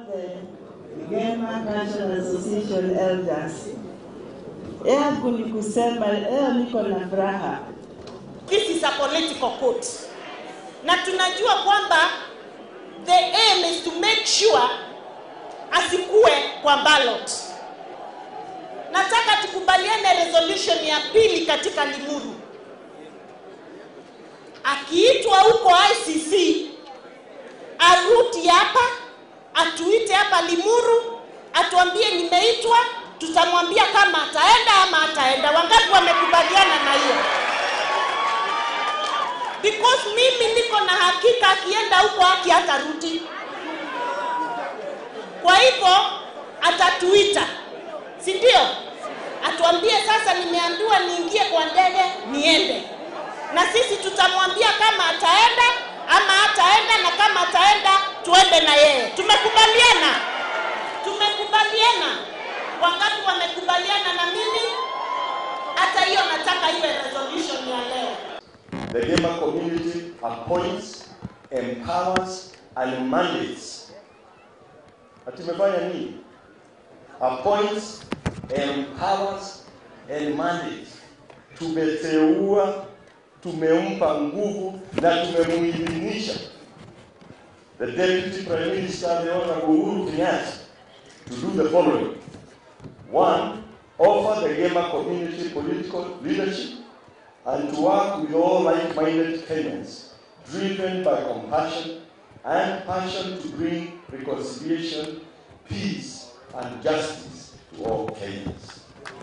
the Gema Cultural Association elders. Yangu ni kusema leo niko na furaha. This is a political court. Na tunajua kwamba the aim is to make sure asikue kwa ballot. Nataka tukubaliane resolution ya pili katika Limuru. Akiitwa huko ICC aruti hapa, atuite hapa Limuru, atuambie nimeitwa, tutamwambia kama ataenda ama ataenda. Wangapi wamekubaliana na hiyo? Because mimi niko na hakika akienda huko haki hatarudi. Kwa hivyo atatuita, si ndio? Atuambie sasa, nimeambiwa niingie kwa ndege niende, na sisi tutamwambia kama ataenda ama hataenda, na kama ataenda tuende na yeye. Tumekubaliana, tumekubaliana. Wangapi wamekubaliana na mimi? Hata hiyo nataka iwe resolution ya leo. The Gema community appoints, empowers, and mandates. Ati tumefanya nini? Appoints, empowers, and mandates. Tumeteua, tumempa nguvu na tumemuidhinisha the Deputy Prime Minister, the Honorable Uhuru Kenyatta, to do the following. One, offer the Gema community political leadership and to work with all like-minded Kenyans, driven by compassion and passion to bring reconciliation, peace, and justice to all Kenyans.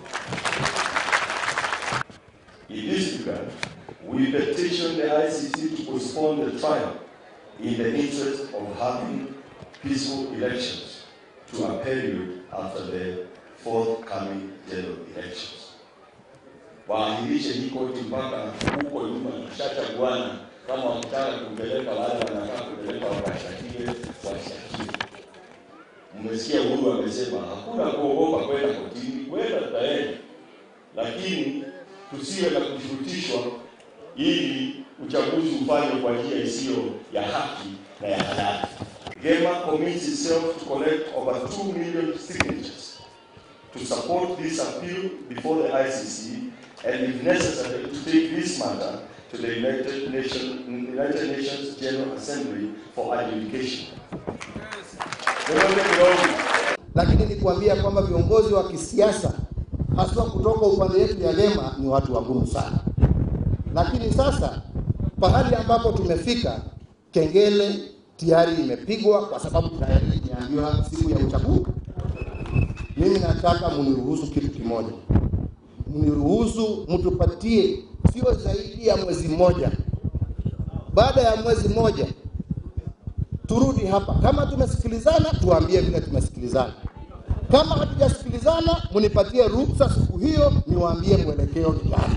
In this regard, we petition the ICC to postpone the trial in the interest of having peaceful elections to a period after the forthcoming general elections. waahirishe hii koti mpaka huko nyuma tushachaguana, kama wakitaka kupeleka wale wanataka kupeleka wakashtakiwe, washtakiwe. Mmesikia Uhuru amesema hakuna kuogopa kwenda kotini, kwenda tutaenda, lakini tusiwe na kushurutishwa ili uchaguzi ufanywe kwa njia isiyo ya haki na ya halali. Gema commits itself to collect over 2 million signatures to support this appeal before the ICC and if necessary to take this matter to the United Nations, United Nations General Assembly for adjudication. Niombe kidogo. lakini ni kuambia kwamba viongozi wa kisiasa haswa kutoka upande wetu ya Gema ni watu wagumu sana. Lakini sasa pahali ambapo tumefika, kengele tayari imepigwa, kwa sababu tayari imeambiwa siku ya uchaguzi. Mimi nataka muniruhusu kitu kimoja, mniruhusu mtupatie sio zaidi ya mwezi mmoja. Baada ya mwezi mmoja turudi hapa. Kama tumesikilizana, tuambie vile tumesikilizana. Kama hatujasikilizana, mnipatie ruhusa siku hiyo niwaambie mwelekeo ni gani.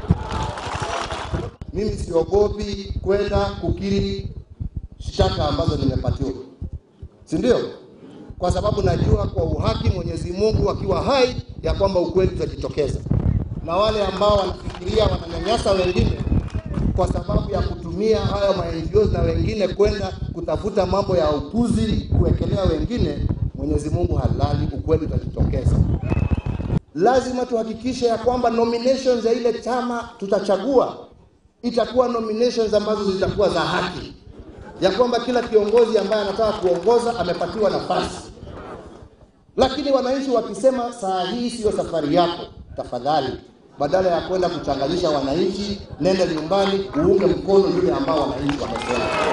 Mimi siogopi kwenda kukiri shtaka ambazo nimepatiwa, si ndio? Kwa sababu najua kwa uhaki Mwenyezi Mungu akiwa hai ya kwamba ukweli utajitokeza, na wale ambao wanafikiria wananyanyasa wengine kwa sababu ya kutumia hayo ma NGOs na wengine kwenda kutafuta mambo ya upuzi kuwekelea wengine, Mwenyezi Mungu halali, ukweli utajitokeza. Lazima tuhakikishe ya kwamba nominations ya ile chama tutachagua itakuwa nominations ambazo zitakuwa za haki, ya kwamba kila kiongozi ambaye anataka kuongoza amepatiwa nafasi. Lakini wananchi wakisema saa hii siyo safari yako, tafadhali badala ya kwenda kuchanganyisha wananchi, nenda nyumbani uunge mkono yule ambao wananchi wamesema.